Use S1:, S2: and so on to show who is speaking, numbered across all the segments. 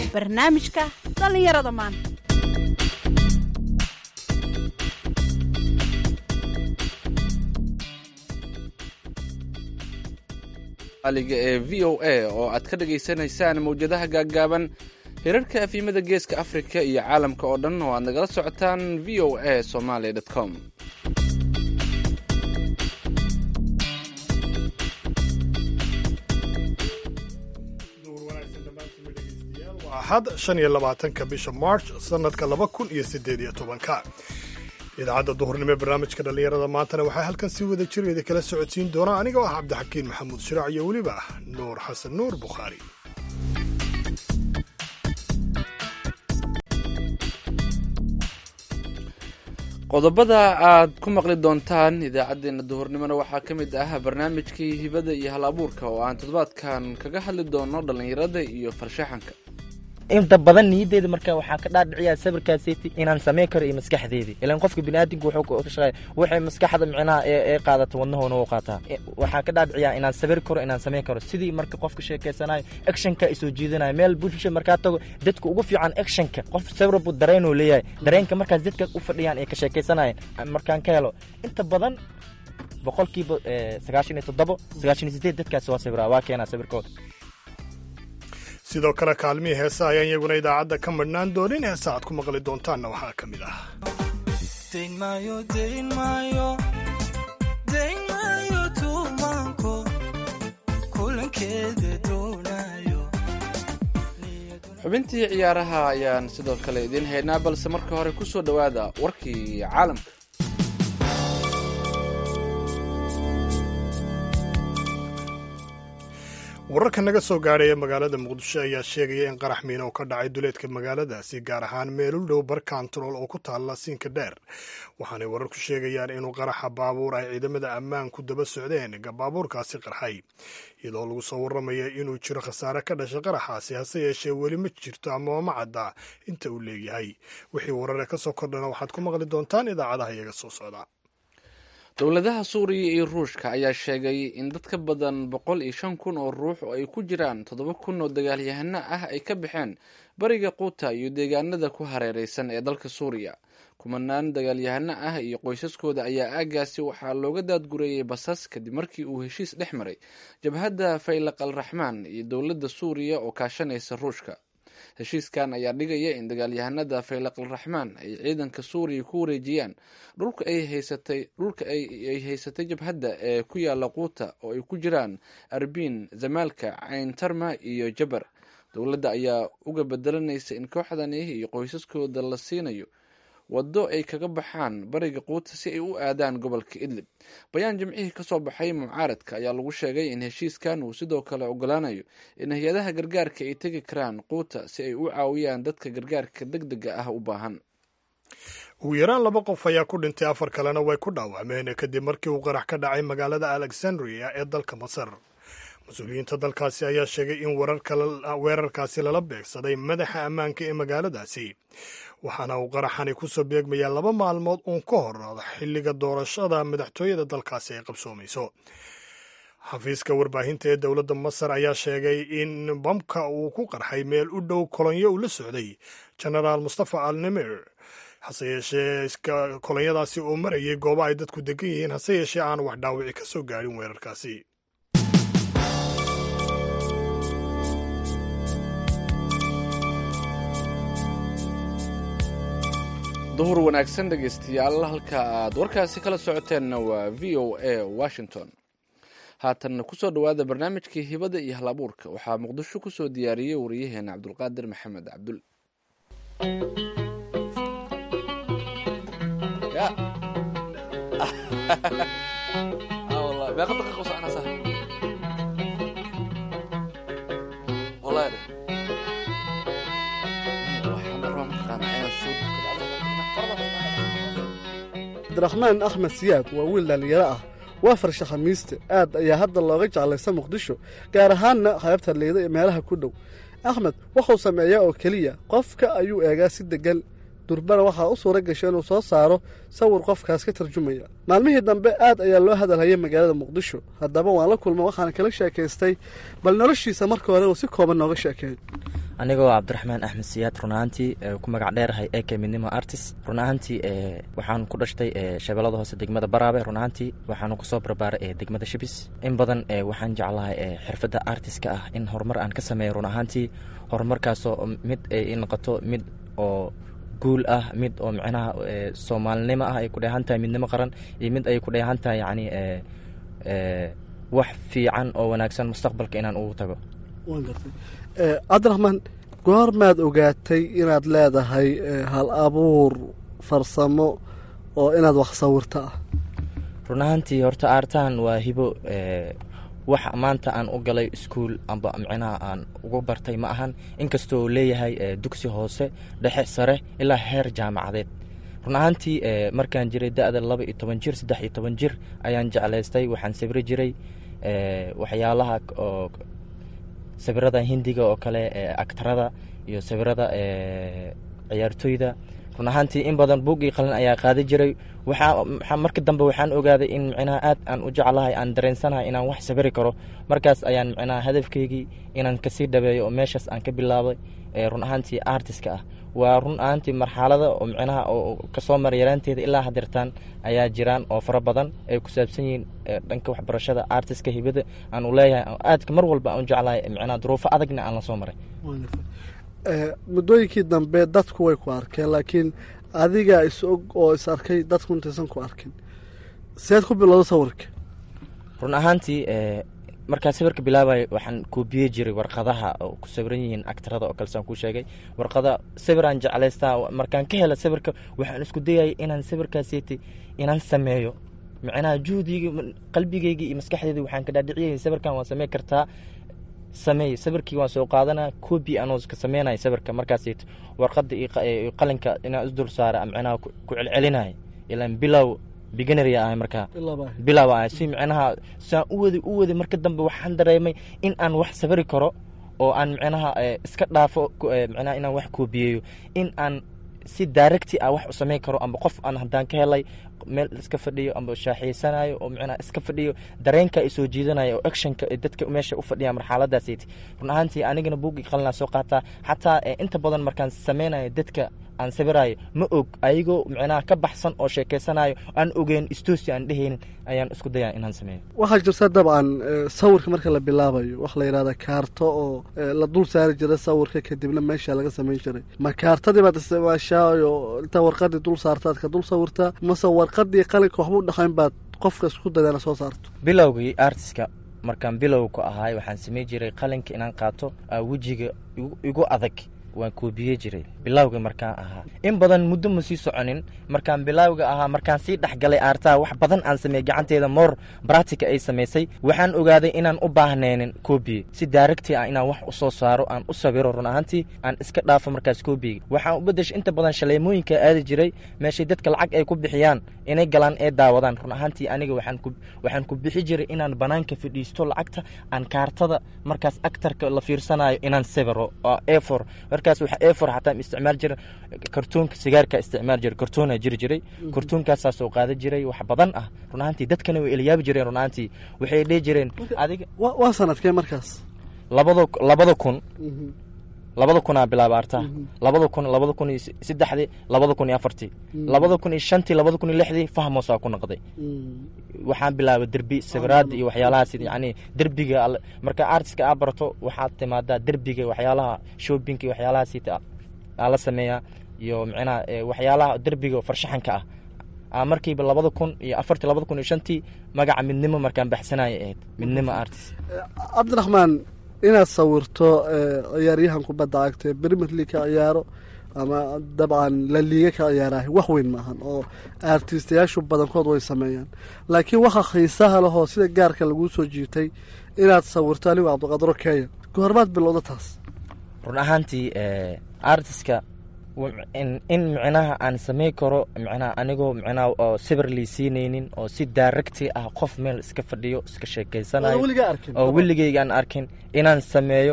S1: barnaamijka dhallinyarada maanta
S2: aliga ee v o a oo aad ka dhagaysanaysaan mawjadaha gaaggaaban hirarka afiimada geeska afrika iyo caalamka oo dhan oo aad nagala socotaan v o a somaly com
S3: axad shan iyo labaatanka bisha march sanadka laba kun iyo siddeed iyo tobanka idaacadda duhurnimo ee barnaamijka dhallinyarada maantana waxaa halkan si wada jir idi kala socodsiin doona aniga oo ah cabdixakiin maxamuud shiraac iyo weliba nuur xasan nuur bukhaari
S2: qodobada aad ku maqli doontaan idaacaddeenna duhurnimona waxaa ka mid ah barnaamijkii hibada iyo hal abuurka oo aan toddobaadkan kaga hadli doono dhallinyarada iyo farshaxanka
S4: inta badan niyaddeeda marka waxaa ka dhaadhiciyaa sawirkaaseti inaan samayn karo iyo maskaxdeedii ilaan qofka biniaadamka wuxuu ka shaqeeya waxay maskaxda micnaha ee qaadata wadnahoona u qaataa waxaa ka dhaadhiciyaa inaan sawir karo inaan samayn karo sidii marka qofka sheekeysanayo actionka ay soo jiidanayo meel bulsha markaa tago dadka ugu fiican actionka qof sawir buu dareenuu leeyahay dareenka markaas dadka u fadhiyaan ay ka sheekeysanayeen markaan ka helo inta badan boqolkiiba sagaashan iyo toddobo sagaashan iyo sideed dadkaas waa sawiraa waa keenaa sawirkooda
S3: sidoo kale kaalmihii heesa ayaan iyaguna idaacadda ka madhnaan doonin heesa aad ku maqli doontaanna waxaa ka mid ah
S2: xubintii ciyaaraha ayaan sidoo kale idiin haynaa balse marka hore ku soo dhowaada warkii caalamka
S3: wararka naga soo gaadhaya magaalada muqdisho ayaa sheegaya in qarax miina oo ka dhacay duleedka magaaladaasi gaar ahaan meel u dhow bar kantarool oo ku taalla siinka dheer waxaanay wararku sheegayaan inuu qaraxa baabuur ay ciidamada ammaanku daba socdeen baabuurkaasi qarxay iyadoo lagu soo warramaya inuu jiro khasaare ka dhashay qaraxaasi hase yeeshee weli ma jirto ama ma cadda inta uu leeyahay wixii warare ka soo kordhana waxaad ku maqli doontaan idaacadaha iyaga soo socda
S2: dowladaha suuriya iyo ruushka ayaa sheegay in dad ka badan boqol iyo shan kun oo ruux oo ay ku jiraan toddoba kun oo dagaalyahano ah ay ka baxeen bariga quuta iyo deegaanada ku hareereysan ee dalka suuriya kumanaan dagaalyahano ah iyo qoysaskooda ayaa aagaasi waxaa looga daadgureeyey basas kadib markii uu heshiis dhex maray jabhadda faylaq al raxmaan iyo dowladda suuriya oo kaashanaysa ruushka heshiiskan ayaa dhigaya in dagaalyahanada faylaq al raxmaan ay ciidanka suuriya ku wareejiyaan dhulka ay haysatay dhulka ay haysatay jabhadda ee ku yaala quuta oo ay ku jiraan arbiin zamaalka cayn tarma iyo jabar dowladda ayaa uga bedelanaysa in kooxdani iyo qoysaskooda la siinayo waddo ay kaga baxaan bariga quuta si ay u aadaan gobolka idlib bayaan jimcihii ka soo baxay mucaaradka ayaa lagu sheegay in heshiiskan uu sidoo kale ogolaanayo in hay-adaha gargaarka ay tegi karaan quuta si ay u caawiyaan dadka gargaarka deg dega ah u baahan
S3: ugu yaraan laba qof ayaa ku dhintay afar kalena way ku dhaawacmeen kadib markii uu qarax ka dhacay magaalada alexandria ee dalka masar mas-uuliyiinta dalkaasi ayaa sheegay in weerarkaasi lala beegsaday madaxa ammaanka ee magaaladaasi waxaana uu qaraxani ku soo beegmayaa laba maalmood uun ka hor xilliga doorashada madaxtooyada dalkaasi ay qabsoomayso xafiiska warbaahinta ee dowladda masar ayaa sheegay in bamka uu ku qarxay meel u dhow kolonyo uu la socday genaraal mustafa al nimir hase yeeshee kolonyadaasi uu marayay goobo ay dadku degan yihiin hase yeeshee aan wax dhaawici ka soo gaadhin weerarkaasi
S2: duhur wanaagsan dhegaystayaal halka aad warkaasi kala socoteenna waa v o a washington haatanna kusoo dhowaada barnaamijkii hibada iyo hal abuurka waxaa muqdisho kusoo diyaariyey wariyaheena cabdulqaadir maxamed cabdul
S5: abdiraxmaan axmed siyaad waa wiil dhallinyaro ah waa farsha khamiiste aad ayaa hadda looga jeclaysa muqdisho gaar ahaanna qaybta liida ee meelaha ku dhow axmed wuxuu sameeyaa oo keliya qofka ayuu eegaa si deggan durbana waxaa u suura gashay inuu soo saaro sawir qofkaas ka tarjumaya maalmihii dambe aad ayaa loo hadalhayay magaalada muqdisho haddaba waan la kulma waxaana kala sheekaystay bal noloshiisa marka hore uu si kooban nooga sheekeeyo
S4: anigoo cabdiraxmaan axmed siyaad run ahaantii ku magac dheerahay eke midnimo artist run ahaantii waxaan ku dhashtay shabeellada hoose degmada baraabe run ahaantii waxaanu kusoo barbaaray degmada shibis in badan waxaan jeclahay xirfadda artistka ah in horumar aan ka sameeyo run ahaantii horumarkaasoo mid ay noqoto mid oo guul ah mid oo micnaha soomaalinimo ah ay ku dheehan tahay midnimo qaran iyo mid ay ku dheehan tahay yacni wax fiican oo wanaagsan mustaqbalka inaan ugu tago
S5: waan gartay cabdiraxmaan goormaad ogaatay inaad leedahay hal abuur farsamo oo inaad wax sawirto ah
S4: run ahaantii horta aartahan waa hibo wax maanta aan u galay iskuol amba micnaha aan ugu bartay ma ahan inkastoo leeyahay dugsi hoose dhexe sare ilaa heer jaamacadeed run ahaantii markaan jiray da-da laba iyo toban jir saddex iyo toban jir ayaan jeclaystay waxaan sawiri jiray waxyaalaha oo sawirada hindiga oo kale actarada iyo sawirada ciyaartoyda run ahaantii in badan buug iyo qalin ayaa qaadi jiray waxaa marka dambe waxaan ogaaday in micnaha aad aan u jeclahay aan dareensanahay inaan wax sawiri karo markaas ayaan micnaha hadafkeygii inaan kasii dhabeeyo oo meeshaas aan ka bilaabay run ahaantii artiska ah waa run ahaantii marxalada oo micnaha oo kasoo mara yaraanteeda ilaa hadeertaan ayaa jiraan oo fara badan ay ku saabsan yihiin dhanka waxbarashada artiska hibada aan u leeyahay aadka mar walba aan u jeclahay micnaha duruufo adagna aan la soo maray
S5: muddooyinkii dambe dadku way ku arkeen laakiin adigaa is og oo is arkay dadku intaysan ku arkin seed ku bilowda sawirka
S4: run ahaantii markaa sawirka bilaabay waxaan koobiyey jiray warqadaha oo ku sawiran yihiin actarada oo kale saan kuu sheegay warqada sawiraan jeclaystaa markaan ka hela sawirka waxaan isku dayayay inaan sawirkaasiti inaan sameeyo micnaha juhdiga qalbigeyga iyo maskaxdeeda waxaan ka dhaadhiciyay sawirkan waan samey kartaa sameey sawirkii waan soo qaadanaa coobi anoo ka sameynaya sawirka markaasito warqada iyo qalinka inaan isdul saara micnaha ku celcelinaya ilaan bilow beginary ahay markaa bilow ahay si micnaha saan u wadi u wadi marka dambe waxaan dareemay in aan wax sawiri karo oo aan micnaha iska dhaafo micnaha inaan wax koobiyeeyo in aan si directi ah wax u sameyn karo amba qof aan haddaan ka helay meel iska fadhiyo amba shaaxiysanayo oo micnaha iska fadhiyo dareenka ay soo jiidanaya oo actionka dadka meesha u fadhiya marxaladaasiti run ahaantii anigana buuggii qalinaa soo qaataa xataa inta badan markaan sameynayo dadka aan sawiraayo ma og ayagoo micnaha ka baxsan oo sheekeysanayo aan ogeyn istoosi aan dhehaynin ayaan isku dayaa inaan sameeyo
S5: waxaa jirta dabcan sawirka marka la bilaabayo wax la yidhahda kaarto oo la dul saari jira sawirka kadibna meesha laga samayn jiray ma kaartadii baad isticmaashaayo intaa warqadii dul saartaad ka dul sawirtaa mase warqadii qalinka waxba u dhaqayn baad qofka isku dayana soo saarto
S4: bilowgii artiska markaan bilowka ahaay waxaan samey jiray qalinka inaan qaato wejiga igu adag waan koobiyey jiray bilowga markaan ahaa in badan muddo ma sii soconin markaan bilowga ahaa markaan sii dhexgalay aartaha wax badan aan sameeyey gacanteeda moor bractica ay samaysay waxaan ogaaday inaan u baahnaynin koobiye si daaragti ah inaan wax usoo saaro aan u sawiro run ahaantii aan iska dhaafo markaas koobiga waxaan u bedeshay inta badan shaleemooyinka aadi jiray meeshay dadka lacag ay ku bixiyaan inay galaan ee daawadaan run ahaantii aniga waxaan ku bixi jiray inaan banaanka fadhiisto lacagta aan kaartada markaas actarka la fiirsanayo inaan sawiro efor markaas waxa efor xataa isticmaal jira kartoonka sigaarka isticmaal jira kartoona jiri jiray kartoonkaasaa soo qaadan jiray wax badan ah run ahaantii dadkana way elayaabi jireen run ahaantii waxay dhihi jireen adiga
S5: waa sanadkee markaas
S4: labada labada kun labada kunaa bilaaba artaa labada kun labada kun iyo saddexdii labada kun iyo afartii labada kun iyo shantii labada kun iyo lixdii fahmoosaa ku noqday waxaan bilaabay derbi sawiraada iyo waxyaalahaas yani derbiga marka artiska aa barato waxaad timaadaa derbiga waxyaalaha shoppingka iyo waxyaalahaas aa la sameeyaa iyo micnaha waxyaalaha derbiga farshaxanka ah markiiba labada kun iyo afartii labada kun iyo shantii magaca midnimo markaan baxsanaya ahayd midnimo artist
S5: cabdiraxmaan inaad sawirto ciyaaryahan kubadda cagta premier league ka ciyaaro ama dabcan la liiga ka ciyaarahay wax weyn maahan oo artistayaashu badankood way sameeyaan laakiin waxa xiisaha lehoo sida gaarka laguu soo jiitay inaad sawirto anigu cabdiqadro kenya goormaad bilowda taas
S4: run ahaantii artiska in micnaha aan samey karo micnaha anigoo micnaha oo sawir liisiinaynin oo si daaragti ah qof meel iska fadhiyo iska sheekeysanayo oo weligeyga aan arkin inaan sameeyo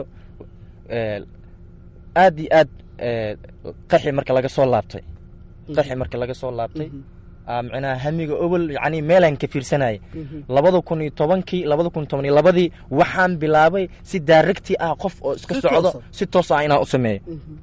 S4: aad iyo aad qaxi marka laga soo laabtay qaxi marka laga soo laabtay aa micnaha hamiga obol yacni meelaan ka fiirsanayay labada kun iyo tobankii labada kun toban iyo labadii waxaan bilaabay si daaragti ah qof oo iska
S5: Si
S4: socdo
S5: toosa.
S4: si toos ah inaan u sameeyo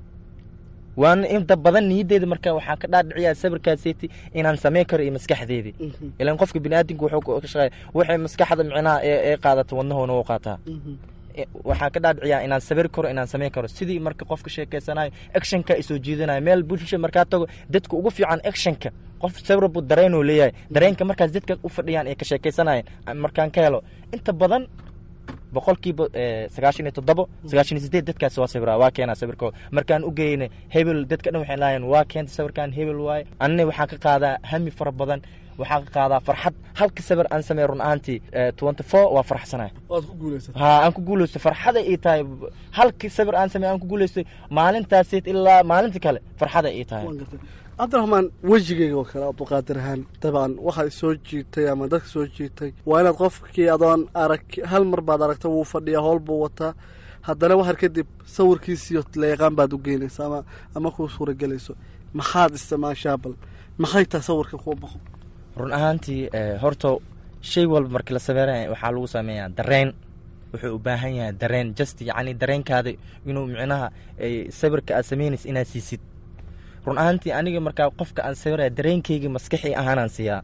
S4: waana inta badan niyaddeeda marka waxaa ka dhaadhiciyaa sawirkaaseti inaan sameyn karo iyo maskaxdeedii ilaan qofka biniaadamku wuxuu ka shaqeeya waxay maskaxda micnaha ee ee qaadata wadnahoona wuu qaataa E- waxaa ka dhaadhiciyaa inaan sabir karo inaan sameyn karo sidii marka qofka sheekeysanayo actionka isoo jiidanayo meel bulsha markaa tago dadka ugu fiican actionka qof sabir buu dareen uu leeyahay dareenka markaas dadka u fadhiyaan ee ka sheekeysanayeen aan markaan ka helo inta badan boqolkiiba eh, sagaashan iyo toddobo sagaashan iyo sideed dadkaas waa sawiraa waa keenaa sawirkooda markaan u geyne hebel dadka dhan waxay lahaayeen waa keenta sawirkan hebel waaye anina waxaan ka qaadaa hami fara badan waxaan ka qaadaa farxad halka sawir aan sameey run ahaantii twenty four waa farxsanahay
S5: waad ku guulaysatay
S4: ha aan ku guulaystay farxada ii tahay halkii sawir aan sameey aan ku guulaystay maalintaasi ilaa maalinta kale farxada ii tahay
S5: waan gartay cabdiraxmaan wejigeyga oo kale abduqaadir ahaan dabcan waxaa soo jiitay ama dadka soo jiitay waa inaad qofkii adoon arag hal mar baad aragta wuu fadhiyaa howl buu wataa haddana waxar kadib sawirkiisiyo leeqaan baad u geynaysa ama ama kuu suuragelayso maxaad isticmaashaa bal maxay tahay sawirka kuu baqo
S4: run ahaantii eh, horta shay walba markii la sameynaya waxaa lagu sameeyaa dareen wuxuu u baahan yahay dareen just yacni dareenkaada inuu micnaha eh, sawirka aad sameynaysa inaad siisid run ahaantii aniga markaa qofka aan sawiraya dareenkayga maskaxii ahaanaan siiyaa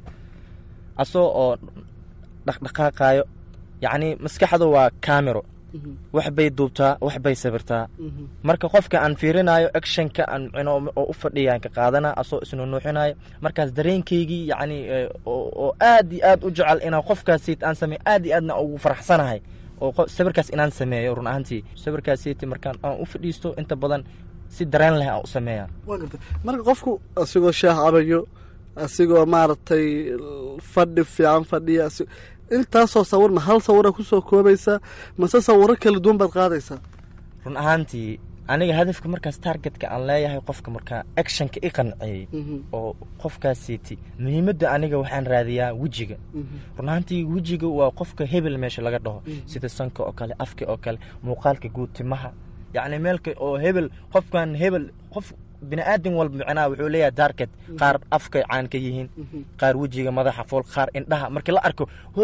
S4: asoo oo dhaqdhaqaaqaayo yacni maskaxda waa camero wax bay duubtaa wax bay sawirtaa marka qofka aan fiirinayo actionka aan micno oo u fadhiyaan ka qaadana asoo isnunuuxinayo markaas dareenkaygii yacni eh, oo oo aad iyo aad u jecel inaan qofkaasiit aan sameeyo aad iyo aadna ugu faraxsanahay oo qo- sawirkaas inaan sameeyo run ahaantii sawirkaasiiti markaan aan u fadhiisto inta badan si dareen leh aan u sameeyaa
S5: waa gartay marka qofku asigoo shaah cabayo asigoo maaragtay fadhi fiican fadhiya asi- intaasoo sawir ma hal sawira kusoo koobaysaa mase sawiro kala duwan baad qaadaysaa
S4: run ahaantii aniga hadafka markaas targetka aan leeyahay qofka markaa actionka i qanciyey oo qofkaasiiti muhiimadda aniga waxaan raadiyaa wejiga run ahaantii wejiga waa qofka hebel meesha laga dhaho sida sanka oo kale afka oo kale muuqaalka guud timaha yacni meelka oo hebel qofkan hebel qof bini aadam walba micnaha wuxuu leeyahay target qaar afka caan ka yihiin qaar wejiga madaxa fool qaar indhaha markii la arko ho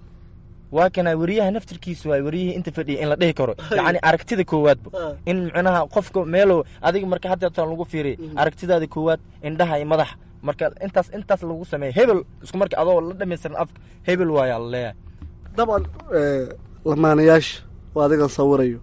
S4: waa kana weriyaha naftirkiisa waay weriyihii inta fadhiya in la dhihi karo yacni aragtida koowaadba in micnaha qofka meelow adiga marka haddeetan lagu fiiriy aragtidaada koowaad indhaha iyo madaxa marka intaas intaas lagu sameeya hebel isku marka adoo la dhamaystiran afka hebel waayaa la leeyahay
S5: dabcan lamaanayaasha oo adigan sawirayo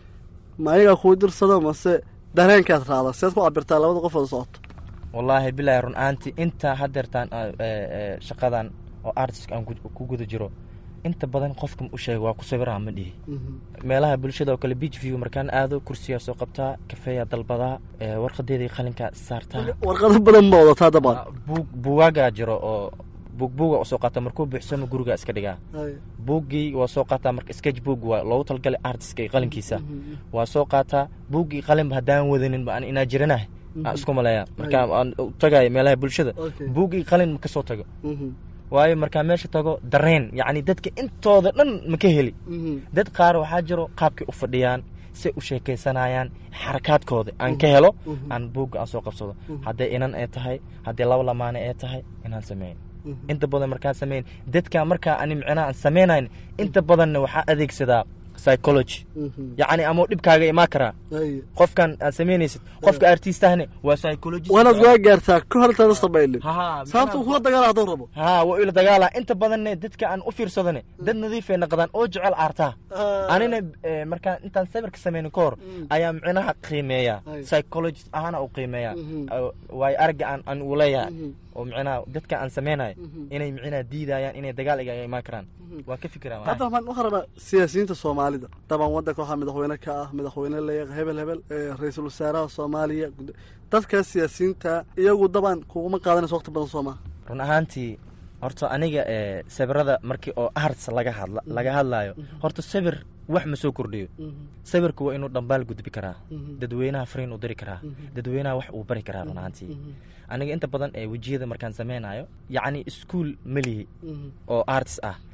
S5: ma ayagaa kuu dirsado mase dareenkaad raacdaa seed ku cabirtaa labada qof oo socoto
S4: wallaahi bilaahi run ahaantii inta haddeertaan ah, ee, ee, shaqadan oo artiska aan ku- ku guda jiro inta badan qofka u sheega waa ku sawiraa ma dhihi meelaha bulshada oo kale beach view markaan aado kursiyaa soo qabtaa kafeeyaa dalbadaa ee, warqadeedii qalinkaa saartaa
S5: warqado badan ma wadataa dabcan
S4: buug buugaagaa jiro oo buug buuga u soo qaata markuu buuxsamo guriga iska dhigaa buuggii waa soo qaataa marka sketch book waa loogu talgalay artiska iyo qalinkiisa waa soo qaataa buuggii qalinba haddaan wadanin ba aan inaa jiranahay aan isku maleeya marka aan u tagayo meelaha bulshada
S5: Okay.
S4: buuggii qalin ma ka soo tago waayo markaa meesha tago dareen yacni dadka intooda dhan ma ka heli dad qaar waxaa jiro qaabkay u fadhiyaan say u sheekaysanayaan xarakaadkooda aan ka helo aan buugga aan soo qabsado hadday inan ay tahay hadday laba lamaane ay tahay inaan sameyn inta badan markaan sameyn dadka markaa ani micnaha aan sameynayn inta badanna waxaa adeegsadaa psychology yacni ama dhibkaaga imaan karaa qofkan aad samaynaysid qofka artistahne waa psychologist
S5: waanaad waa gaartaa ka hor intaada samaynin
S4: Ha,
S5: sababta uu kula dagaala hadduu rabo
S4: ha waa ila dagaala inta badanne dadka aan u fiirsadane dad nadiifay naqdaan oo jecel aartaa anina eh, markaan intaan sawirka sameynin ka hor ayaa micnaha qiimeeya
S5: Ay.
S4: psychologist ahaana u qiimeeya
S5: Mhm.
S4: oo- waayo aragga aan aan u leeyahay
S5: Mhm.
S4: oo micnaha dadka aan sameynayo
S5: Mhm.
S4: inay micnaha diidayaan inay dagaal igaga imaan karaan waa ka fikiraan
S5: cabdiraxmaan waxaan rabaa siyaasiyiinta soomaalida daban waddanka waxaa madaxweyne ka ah madaxweyne leeyahay hebel hebel ee, ra-iisul wasaaraha soomaaliya gud- dadkaas siyaasiyiinta iyagu daban kuguma qaadanayso waqti badan soo maha
S4: run ahaantii horta aniga eh, sawirada markii oo arts laga hadla laga hadlayo horta sawir wax ma soo kordhiyo sawirka waa inuu dhambaal gudbi karaa dadweynaha fariin u diri karaa dadweynaha wax uu bari karaa run ahaantii aniga inta badan ee wejiyada markaan sameynayo yacni iskuol melihi oo arts ah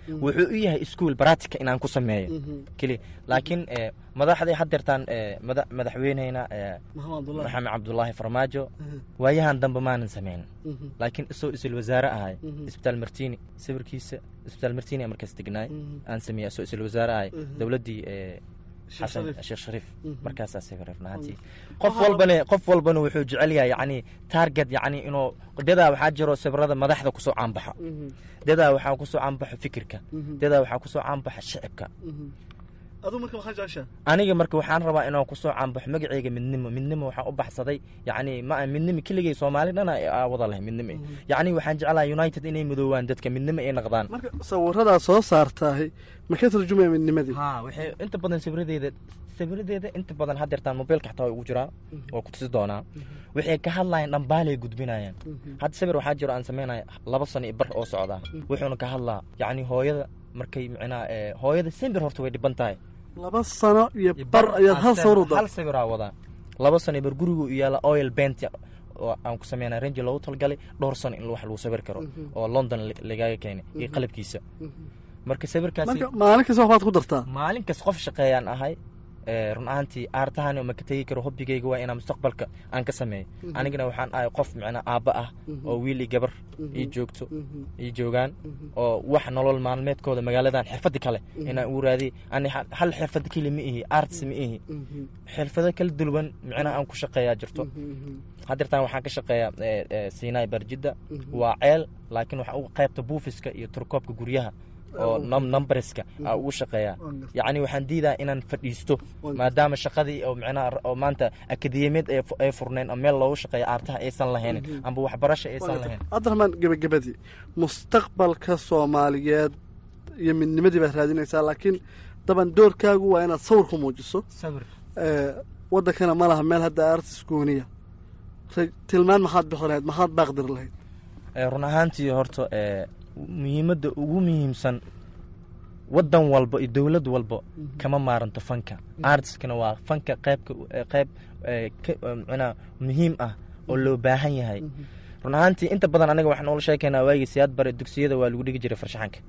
S4: wuxuu u yahay iskuol baratica inaan ku sameeyo
S5: Mhm.
S4: keli laakiin eh, madaxday haddeertaan eh, mada- madaxweyneyna eh,
S5: maxamed abdullahi
S4: maxamed cabdulaahi farmaajo
S5: Mhm.
S4: waayahan dambe maanan samayn
S5: Mhm.
S4: laakiin isagoo isal wasaare ahay
S5: Mhm.
S4: isbitaal martini sawirkiisa isbitaal martini aan markaas degnaay
S5: Mhm.
S4: aan sameeyey isagoo isal wasaare ahay
S5: Mhm.
S4: dowladdii eh,
S5: Sheekh
S4: xasan
S5: Shariif.
S4: sheekh shariif
S5: Mhm.
S4: markaasaa sawir rafnaantii
S5: Mhm.
S4: qof
S5: Waxaa-
S4: walbana qof walbana wuxuu jecel yahay yacni target yacni inuu dadaa waxaa jiro sawirada madaxda kusoo caanbaxo
S5: Mhm.
S4: dadaa waxaa kusoo caanbaxo fikirka
S5: Mhm.
S4: dadaa waxaa kusoo caanbaxa shicibka
S5: Mhm. aduu marka maxaa jeceshaa
S4: aniga marka waxaan rabaa inaan kusoo caanbaxo magaceyga midnimo midnimo waxaan u baxsaday yacni ma midnimo keligay soomaali dhana aa wada leh midnimo
S5: Mhm.
S4: yacni waxaan jeclahay united inay midoowaan dadka midnimo ay noqdaan
S5: marka sawiradaa soo saartaahi ma ka turjumaya midnimadii
S4: ha waxay inta badan sawiradeeda sawiradeeda inta badan haddeertaan mobiilka xataa waa ugu jiraa waa ku tusi doonaa waxay ka hadlayaan dhambaalay gudbinayaan
S5: Mhm.
S4: hadda sawir waxaa jiro aan sameynaya laba sano iyo bar oo socdaa wuxuuna ka hadlaa yacni hooyada markay micnaha eh, hooyada sembir horta way dhiban tahay
S5: laba sano iyo bar ayaad hal sawir u
S4: hal
S5: dar
S4: sawiraa wadaa laba sano bar gurigu u yaala oil bent oo aan ku sameynaa range loogu talgalay dhowr sano in wax lagu sawir karo
S5: Mhm.
S4: oo london la- lagaaga keenay iyo qalabkiisa marka sawirkaasi
S5: marka maalin kasta waxbaad ku dartaa
S4: maalin kas qof shaqeeyaan ahay ee, run ahaantii aartahan ma ka tegi karo hobbigayga waa inaan mustaqbalka aan ka sameeyo
S5: Mhm.
S4: anigana waxaan ahay qof micnaa aabba ah
S5: Mhm.
S4: oo wiil iyo gabar
S5: Mhm.
S4: ii joogto
S5: Mhm.
S4: ii joogaan
S5: Mhm.
S4: oo wax nolol maalmeedkooda magaaladan xirfadi kale
S5: Mhm.
S4: inaan ugu raadiy ani ha- hal xirfad keli ma ihi arts ma ihi
S5: Mhm.
S4: xirfado kala duwan micnaha aan ku shaqeeyaa jirto
S5: Mhm.
S4: haddeertaan waxaan ka shaqeeyaa ee, ee, sinai barjidda
S5: Mhm.
S4: waa ceel laakiin waxaa uga qaybta buufiska iyo turkoobka guryaha oo
S5: Mhm.
S4: num- numberska aa ugu shaqeeyaa
S5: Waan gartay.
S4: yacni waxaan diidaa inaan fadhiisto
S5: Waan
S4: maadaama shaqadii oo micnaha oo maanta akademiyaed ay fu- ay furneen oo meel loogu shaqeeyo aartaha aysan lahaynin
S5: Mhm.
S4: amba waxbarasho aysan
S5: Waan
S4: lahayn
S5: gartay. cabdiraxmaan gebagabadii mustaqbalka soomaaliyeed iyo midnimadii baad raadinaysaa laakiin daban doorkaagu waa inaad sawir ku muujiso
S4: sawir
S5: ee, waddankana ma laha meel hadda artis gooniya Ra- tilmaan maxaad bixi lahayd maxaad baaqdiri lahayd
S4: Ee, run ahaantii horta ee, muhiimadda ugu muhiimsan wadan walba iyo dowlad walba kama maaranto fanka artiskana waa fanka qaybka ee, qayb ee, ka- ee, macnaha muhiim ah oo loo baahan yahay run ahaantii inta badan aniga waxaan ula sheekaynaa waagii siyaad bare dugsiyada waa lagu dhigi jiray farshaxanka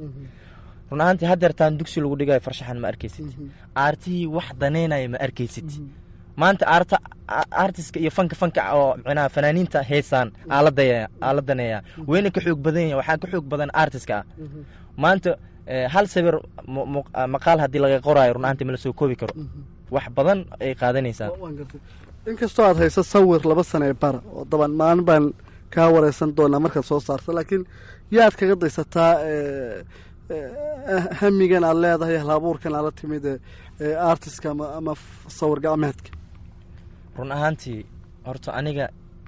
S4: run ahaantii haddeertaan dugsi lagu dhigayo farshaxan ma arkaysid aartihii wax daneynaya ma arkaysid maanta aarta a- artiska iyo fanka fanka oo micnaha fanaaniinta heesaan aaladaya aaladaneeya wayna ka xoog badan yahay waxaa ka xoog badan artiska ah maanta eh, hal sawir mu- mu- ah, maqaal haddii laga qoraayo run ahaantii ma la soo koobi karo wax badan ay qaadanaysaa
S5: waan gartay inkastoo aad hayso sawir laba sano ee bara oo daban maalin baan kaa wareysan doonaa markaad soo saarto laakiin yaad kaga daysataa ee, ee, hamigan aad leedahay halabuurkan aad la timid ee, ee artiska ama ama f- sawir gacmeedka
S4: run ahaantii horta aniga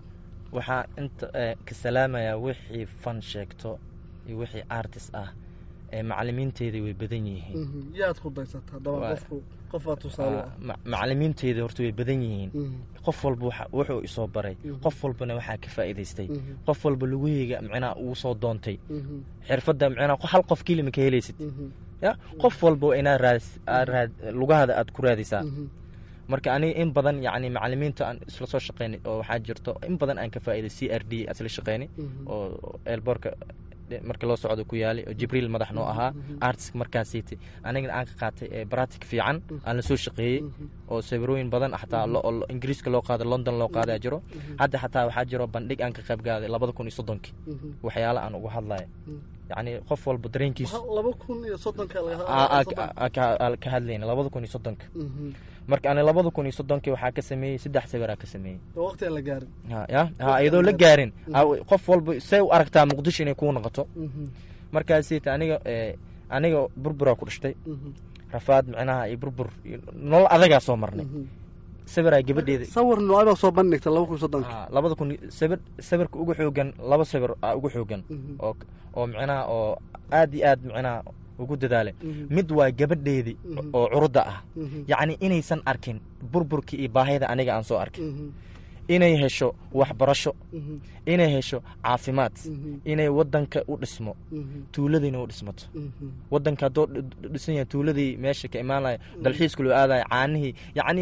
S4: waxaa inta eh, ka salaamayaa wixii fan sheegto iyo wixii artist ah ee macalimiinteedii way badan yihiin
S5: yaad ku daysataa daban
S4: Waa-
S5: qofku qofaad tusaale
S4: Ah, ma- macalimiinteedii horta way badan yihiin
S5: Mhm.
S4: qof walba waxa- wuxuu isoo baray
S5: Mhm.
S4: qof walbana waxaa ka faa'iidaystay
S5: Mhm.
S4: qof walba lugaheyga micnaha uu soo doontay
S5: Mhm.
S4: xirfadda micnaha hal qof kelima ka helaysid
S5: Mhm.
S4: ya qof walba waa inaad raadis aad raad lugahada aad ku raadisaa
S5: Mhm.
S4: marka aniga in badan yacni macalimiinta aan isla soo shaqeynay oo waxaa jirto in badan aan ka faa'iiday c r d isla shaqeynay
S5: Mhm.
S4: oo eelboorka marka loo socdo ku yaalay oo jibriil madax noo ahaa artiska markaasiiti anigana aan ka qaatay ee baratic fiican aan la soo shaqeeyey oo sawirooyin badan xataa lo- oo ingiriiska loo qaaday london loo qaadaa jiro hadda xataa waxaa jiro bandhig aan ka qayb gaaday labada kun iyo soddonkii
S5: Mhm.
S4: waxyaala aan uga hadlaya yacni qof walba dareenkiisu
S5: Waxa laba kun iyo soddonka laga
S4: aa- aa- aa- ka- aa- ka hadlayna labada kun iyo soddonka
S5: Mhm.
S4: marka ani labada kun iyo soddonkii waxaa ka sameeyey saddex sawiraa ka sameeyey
S5: oo waqti aan la gaarin
S4: ha ya ha iyadoo la gaarin ha, qof walba say u aragtaa muqdisho inay kuu noqoto
S5: Mhm.
S4: markaasiita aniga ee, aniga burburaa ku dhashtay
S5: Mhm.
S4: rafaad micnaha iyo burbur iyo nolol adagaa soo marnay
S5: Mhm.
S4: sawiraa gabadheeda
S5: sawir noocay baa soo bandhigta laba kun iyo soddonka
S4: Ah, labada kun iyo- sawir sawirka ugu xoogan laba sawir aa ugu xoogan
S5: Mhm.
S4: oo oo micnaha oo aad iyo aad micnaha ugu dadaale
S5: Mhm.
S4: mid waa gabadheedii
S5: Mhm.
S4: oo curudda ah
S5: Mhm.
S4: yacni inaysan arkin burburkii iyo baahida aniga aan soo arkin
S5: Mhm.
S4: inay hesho waxbarasho
S5: Mhm.
S4: inay hesho caafimaad
S5: Mhm.
S4: inay wadanka u dhismo
S5: Mhm.
S4: tuuladiina u dhismato
S5: Mhm.
S4: wadanka haddoo dh- dh- dhisan yahay tuuladii meesha ka imaan lahay dalxiiska loo aadayo caanihii yacni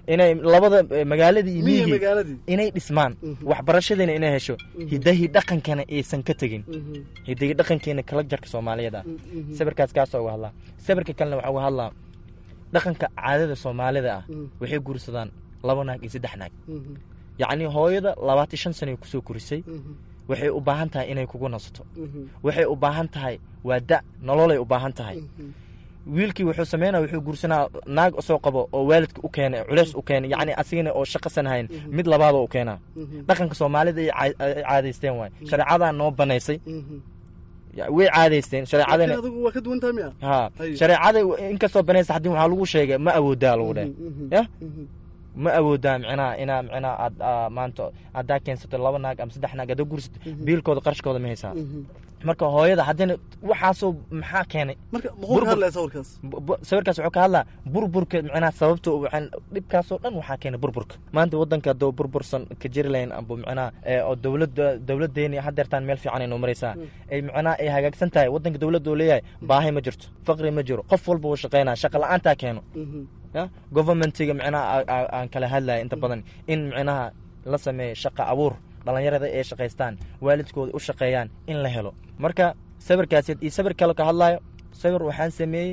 S4: inay labada eh, magaaladii iyo
S5: miyiga
S4: miyigii
S5: magaaladii
S4: inay dhismaan
S5: Mhm.
S4: waxbarashadiina inay hesho
S5: Mhm.
S4: hidahii dhaqankana aysan ka tegin
S5: Mhm.
S4: hidahii dhaqankeena kala jarka soomaaliyeed ah
S5: Mhm.
S4: sawirkaas kaasoo uga hadlaa sawirka kalena waxaa uga hadlaa dhaqanka caadada soomaalida ah
S5: Mhm.
S4: waxay guursadaan laba naag iyo saddex naag
S5: Mhm.
S4: yacni hooyada labaatan shan sano ay kusoo korisay
S5: Mhm.
S4: waxay u baahan tahay inay kugu nasato
S5: Mhm.
S4: waxay u baahan tahay waa da nololay u baahan tahay
S5: Mhm.
S4: wiilkii wuxuu sameynaya wuxuu guursanaa naag soo qabo oo waalidka u keenay culeys u keenay yacni asigana oo shaqasan hayn
S5: Mhm.
S4: mid labaadoo u keenaa
S5: Mhm.
S4: dhaqanka soomaalida ay caa- ay caadaysteen waay shareecadaa noo banaysay
S5: Mhm.
S4: ya- way caadaysteen shareecadana
S5: Laakiin adigu waa ka duwan tahay miya
S4: ha
S5: Haye.
S4: shareecada inkastoo banaysa haddii waxaa lagu sheegay ma awoodaa lagu dheh
S5: Mhm. Mhm.
S4: Yah?
S5: Mhm.
S4: ma awoodaa micnaha inaa micnaha aad aa, maanta haddaa keensato laba naag ama saddex naag haddaa guursato
S5: Mhm.
S4: biilkooda qarashkooda ma haysaa
S5: Mhm.
S4: marka hooyada haddana waxaasoo maxaa keenay
S5: marka muxuu
S4: Burbur.
S5: ka hadlaya sawirkaas
S4: Bu- bu- sawirkaas wuxuu ka hadlaa burburka micnaha sababta waxaan dhibkaasoo dhan waxaa keenay burburka maanta wadanka hadduu burbursan ka jiri lahayn amba micnaha ee, oo dowladda dowladeeni hadeertaan meel fiican ay noo maraysaa ay micnaha ay hagaagsan tahay wadanka dowladda uu leeyahay baahi ma jirto faqri ma jiro qof walba uu shaqeynaa shaqa la-aantaa keeno
S5: Mhm.
S4: ya governmentiga micnaha a- a- aan kala hadlaya inta badan in micnaha la sameeyo shaqa abuur dhalinyarada ay shaqaystaan waalidkooda u shaqeeyaan in la helo marka sawirkaasi iyo sawir kale ka hadlayo sawir waxaan sameeyey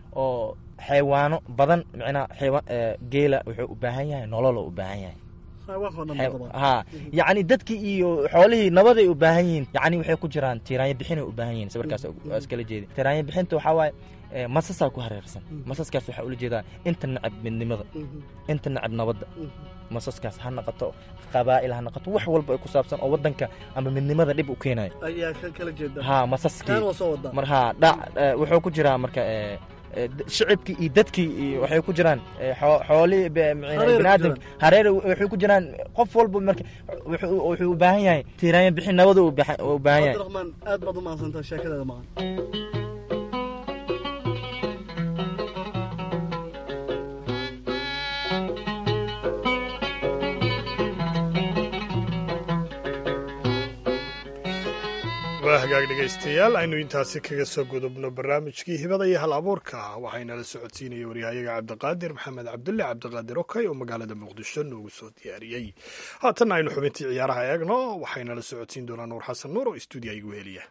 S4: oo xaywaano badan micnaha xaywa- ee, geela wuxuu u baahan yahay nolol u baahan yahay
S5: xayawaanka oo dhan
S4: Xay-
S5: ba dabcan.
S4: ha yacni dadkii iyo xoolihii nabaday u baahan yihiin yacni waxay ku jiraan tiiraanyo bixinay u baahan yihiin sawirkaas waa iskala jeedi tiiraanyo bixinta waxaa waaye ee, masasaa ku hareersan masaskaas waxaa ula jeedaa inta nacab midnimada
S5: Mhm.
S4: inta nacab nabadda
S5: Mhm.
S4: masaskaas ha noqoto qabaa'il ha noqoto wax walba ay ku saabsan oo wadanka ama midnimada dhib u keenayo
S5: ayaa ka kala jeeda
S4: ha masaskii
S5: kaan waa soo wadaa
S4: mar ha dhac eh, wuxuu ku jiraa marka eh, eh, d- shicibkii iyo dadkii iyo waxay ku jiraan eh, xoo- xoolihii be- micna-
S5: Hareer ku
S4: biniaadamka
S5: jiraan.
S4: hareer waxay ku jiraan qof walba marka wuxuu wuxuu u baahan yahay tiiraanyo bixin nabada u baahan- u baahan yahay
S5: cabdiraxmaan aad baad u mahadsantahay sheekadaada maqan
S3: waa hagaag dhegaystayaal aynu intaasi kaga soo gudubno barnaamijkii hibada iyo hal abuurka waxaynala socodsiinaya waryahayaga cabdiqaadir maxamed cabdulle cabdiqaadir okay oo magaalada muqdisho noogu soo diyaariyey haatanna aynu xubintii ciyaaraha eegno waxaynala socodsiin doonaa nuur xasan nuur oo istuudiya igu heliya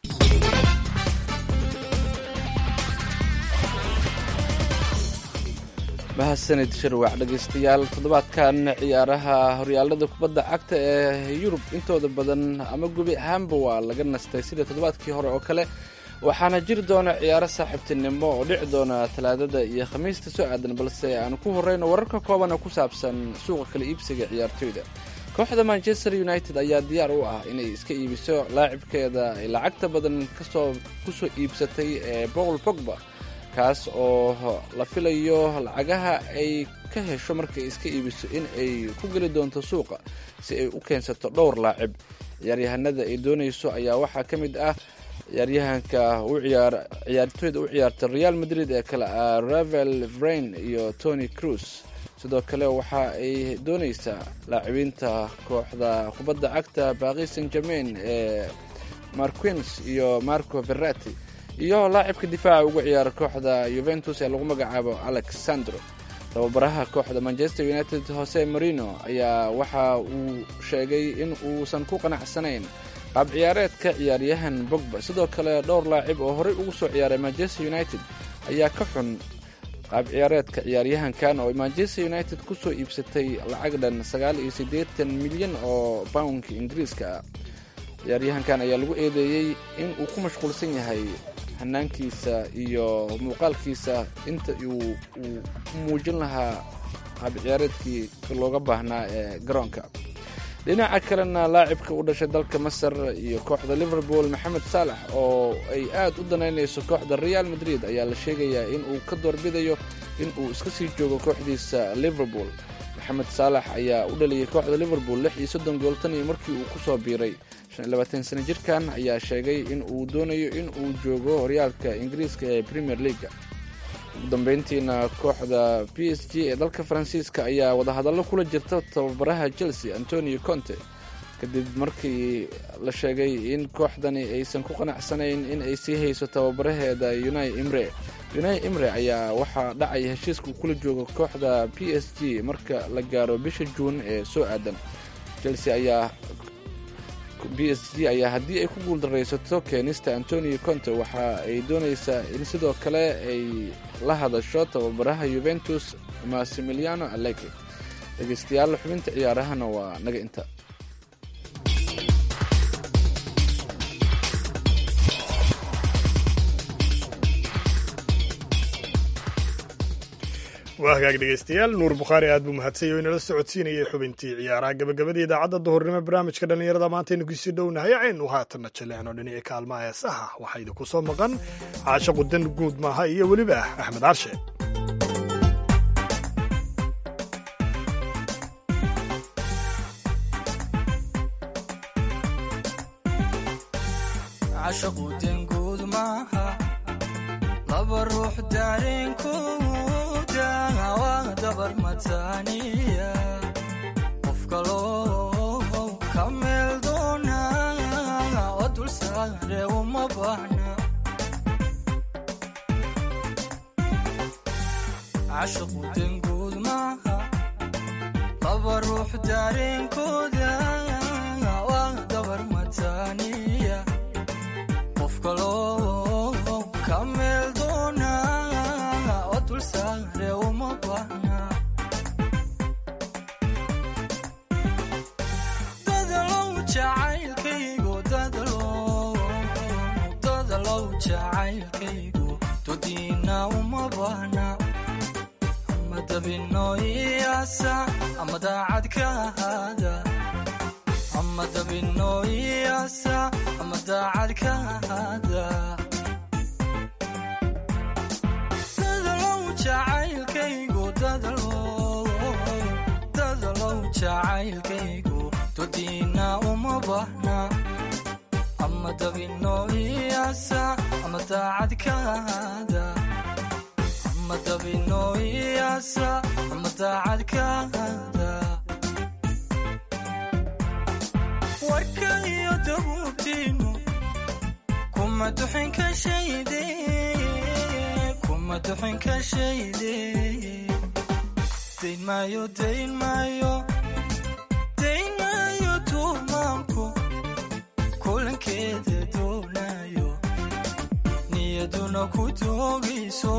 S2: mahadsanid shirwac dhegaystayaal toddobaadkan ciyaaraha horyaalada kubadda cagta ee yurub intooda badan ama gubi ahaanba waa laga nastay sida toddobaadkii hore oo kale waxaana jiri doona ciyaaro saaxiibtinimo oo dhici doona talaadada iyo khamiista soo aadan balse aan ku horeyno wararka kooban oo ku saabsan suuqa kala iibsiga ciyaartoyda kooxda manchester united ayaa diyaar u ah inay iska iibiso laacibkeeda ay lacagta badan kasoo kusoo iibsatay ee paul pogba kaas oo la filayo lacagaha ay ka hesho markay iska iibiso in ay ku geli doonto suuqa si ay u keensato dhowr laacib ciyaaryahanada ay doonayso ayaa waxaa ka mid ah ciyaaryahanka u ciyaar ciyaartooyda u ciyaarta real madrid ee kale ah ravel vrain iyo tony cruz sidoo kale waxa ay doonaysaa laacibiinta kooxda kubadda cagta baaqi saint germain ee marquins iyo marco verati iyo laacibka difaaca ugu ciyaara kooxda yuventus ee lagu magacaabo alexandro tababaraha kooxda manchester united jose marino ayaa waxa uu sheegay in uusan ku qanacsanayn qaab ciyaareedka ciyaaryahan bogba sidoo kale dhowr laacib oo horey ugu soo ciyaaray manchester united ayaa ka xun qaab ciyaareedka ciyaaryahankan oo manchester united kusoo iibsatay lacag dhan sagaal iyo siddeetan milyan oo poundka ingiriiska ah ciyaaryahankan ayaa lagu eedeeyey in uu ku mashquulsan yahay hanaankiisa iyo muuqaalkiisa inta uu uu ku muujin lahaa qaab ciyaareedkii looga baahnaa ee garoonka dhinaca kalena laacibka u dhashay dalka masar iyo kooxda liverpool maxamed saalax oo ay aad u danaynayso kooxda real madrid ayaa la sheegayaa in uu ka doorbidayo in uu iska sii joogo kooxdiisa liverpool maxamed saalax ayaa u dhaliyay kooxda liverpool lix iyo soddon gool tan iyo markii uu ku soo biiray shan iyo labaatan sano jirkan ayaa sheegay in uu doonayo in uu joogo horyaalka ingiriiska ee premier leaga ugu dambeyntiina kooxda p s g ee dalka faransiiska ayaa wadahadallo kula jirta tababaraha chelsea antonio conte kadib markii la sheegay in kooxdani aysan ku qanacsanayn in ay sii hayso tababaraheeda unai imre unai imre ayaa waxaa dhacaya heshiiska uu kula joogo kooxda p s g marka la gaaro bisha juun ee soo aadan chelsea ayaa b s g ayaa haddii ay ku guuldaraysato keenista antonio conte waxa ay doonaysaa in sidoo kale ay la hadasho tababaraha yuventus massimiliano allegri dhegeystayaal xubinta ciyaarahana waa naga inta
S3: waa hagaag dhegeystayaal nuur bukhaari aad buu mahadsanyahy o inala socodsiinayay xubintii ciyaaraha gabagabada idaacadda duhurnimo barnaamijka dhallinyarada maantaynu kusii dhownahay aynu haatanna jaleecno dhinacii kaalmaha heesaha waxaa idinku soo maqan caashaqu dan guud maaha iyo weliba axmed carshe
S6: laba ruux daareenkooda waa dabar mataaniya qof kaloo ka meel doona oo dul saare uma baahna cashaqu denguud maaha laba ruux daareenkooda waa dabar mataaniya qof kaloo ka meel doona oo dul saare uma baahna dadalow jacaylkaygu dadalow dadalow jacaylkaygu dodiina uma baahna ama dabino iyaasa ama daacad ka ahaada ama dabino iyaasa ama daacad ka ahaada jacaylkaygu dadalow jacaylkaygu dodiina uma baahna ama dabino iyaasa ama daacad ka ahaada ama dabino iyaasa ama daacad ka ahaada warka iyo dabuubtiinu kuma duxin ka shayde maduxinka shayde dayn maayo dayn maayo dayn maayo tuumaanku kulankeeda doonayo niyaduna ku doogayso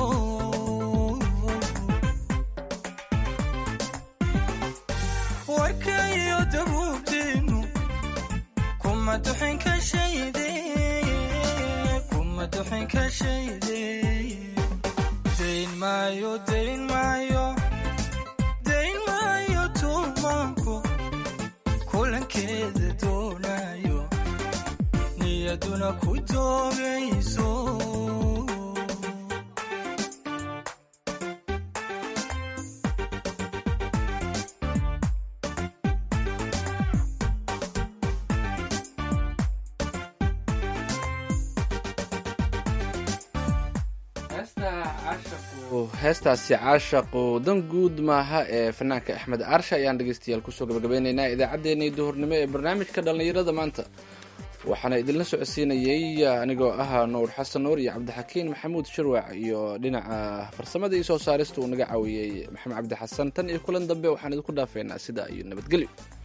S6: warka iyo dabuubtiinu kuma duxinka shayde kuma duxinka shayde dayn maayo dayn maayo dayn maayo tuumaanku kulankeeda doonayo niyaduna ku doogayso
S2: heestaasi caashaqu dan guud maaha ee fanaanka axmed aarsha ayaan dhegeystayaal kusoo gabagabeyneynaa idaacaddeenii duhurnimo ee barnaamijka dhallinyarada maanta waxaana idinla socodsiinayey anigoo ah nuur xasan nuur iyo cabdixakiin maxamuud shirwac iyo dhinaca farsamada iyo soo saarista uu naga caawiyey maxamed cabdi xasan tan iyo kulan dambe waxaan idinku dhaafeynaa sidaa iyo nabadgelyo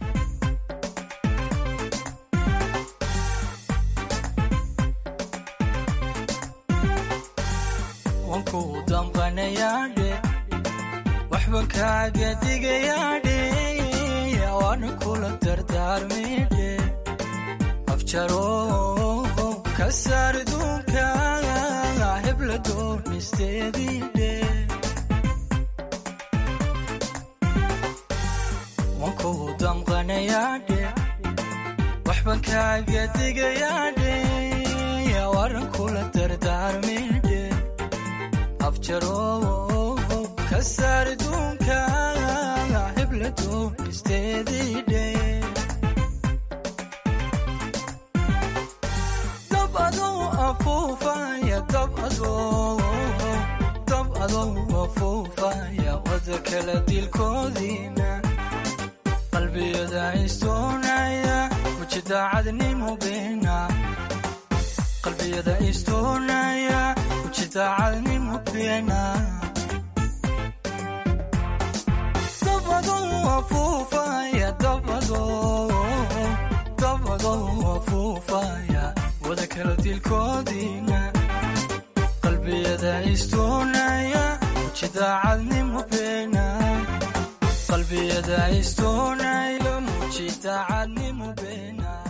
S6: waxban kaaga digayaadhe waana kula dardaarmidhe afjaro ka saar duunka hebla doonisteediidhe wankuu damqanayaadhe waxban kaaga digayaadhe waanan kula dardaarmidhe afjaro kasaar duunka hebla doonisteediidhe dab adou afuufaya dab adou dab adou afuufaya wada kala dilkoodiina qalbiyada istoonaya mujidaacadnimo beena qalbiyada istoonaya daacadnimo beena dabado afuufaya dabado dabado afuufaya wada kala dilkoodiina qalbiyada istoonaya muji daacadnimo beena qalbiyada istoonaya muji daacadnimo beena